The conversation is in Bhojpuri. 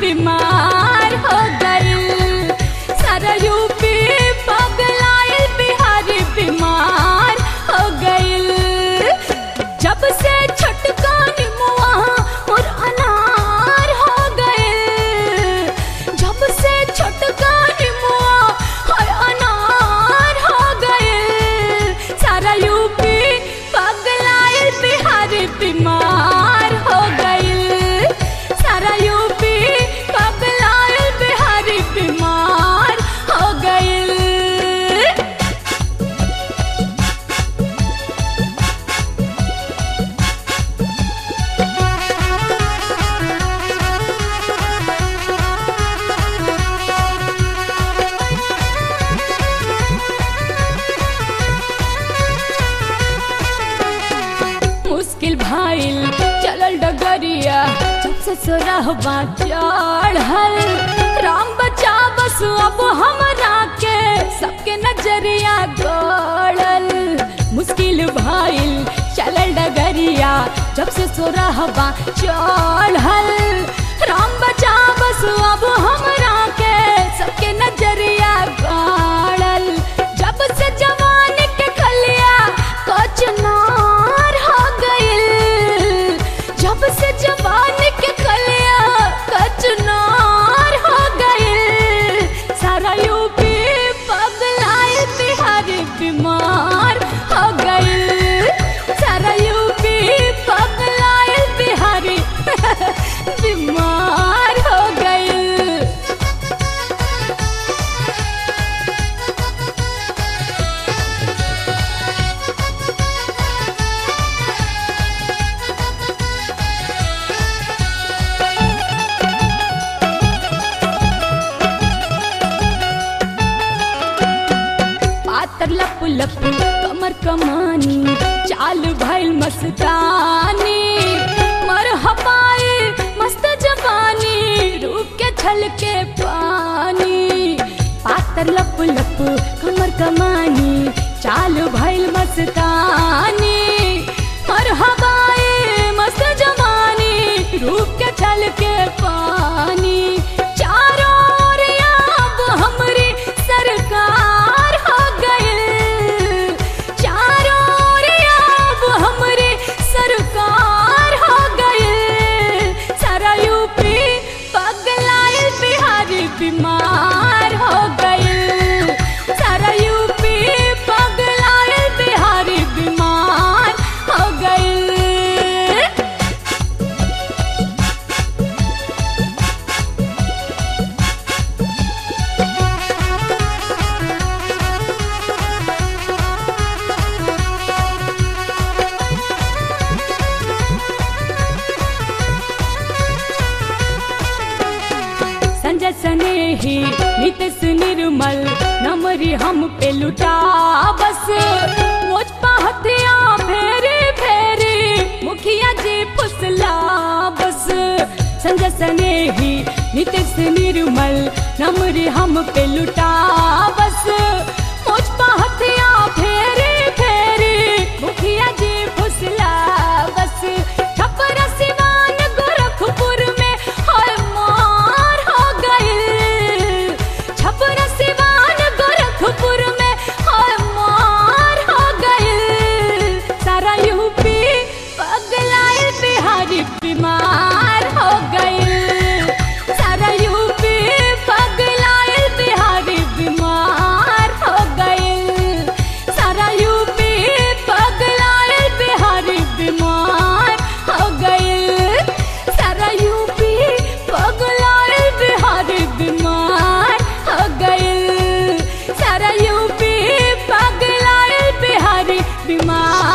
बीमार हो गइल सारा यूपी पगलाइल बिहारी बीमार हो गइल जब से छटका निमुआ और अनार हो गइल जब से छटका निमुआ और अनार हो गइल सारा यूपी पगलाइल बिहारी बीमार हो गइल सारा यूपी पगलाइल बिहारी बीमार हो गइल मुश्किल भाईल चलल डगरिया जब से सोरहबा चढ़ल राम बचा बस अब हमरा के सबके नजरिया गड़ल मुश्किल भाईल चलल डगरिया जब से सोरहबा चढ़ल राम बचा बस अब हमरा के सबके नजरिया गड़ल जब से जवान के खलिया कचनार हो गइल जब से जवान के खलिया कचनार हो गइल सारा यूपी पगलाइल बिहारी बीमार हो गइल सारा यूपी पगलाइल बिहारी बीमार हो गइल पातर लप लप कमर कमानी चाल भइल मस्तानी मर हपाए मस्त जवानी रूप के छलके पानी पातर लप लप कमर कमानी चाल भइल मस्तानी मर हवाए मस्त जवानी रूप के छलके पानी चारों ओर अब हमरी सरकार हो गइल चारों ओर अब हमरी सरकार हो गइल सारा यूपी पगलाइल बिहारी बीमार हो गइल सारा यूपी पगलाइल बिहारी बीमार हो गइल संजय स्नेही नितेश निर्मल नमरी हम पे लुटा बस मोज पहतिया फेरी फेरी मुखिया जी फुसला बस संजय स्नेही नितेश निर्मल नमरी हम पे लुटा बस मोज पहतिया फेरी फेरी मुखिया जी फुसला बस छपरा सिवान गोरखपुर में हर मार हो गइल छपरा सिवान गोरखपुर में हर मार हो गइल सारा यूपी पगलाइल बिहारी बीमार हो गइल सारा यूपी पगलाइल बिहारी बीमार हो गइल सारा यूपी पगलाइल बिहारी बीमार हो गइल सारा यूपी पगलाइल बिहारी बीमार हो गइल सारा यूपी पगलाइल बिहारी बीमार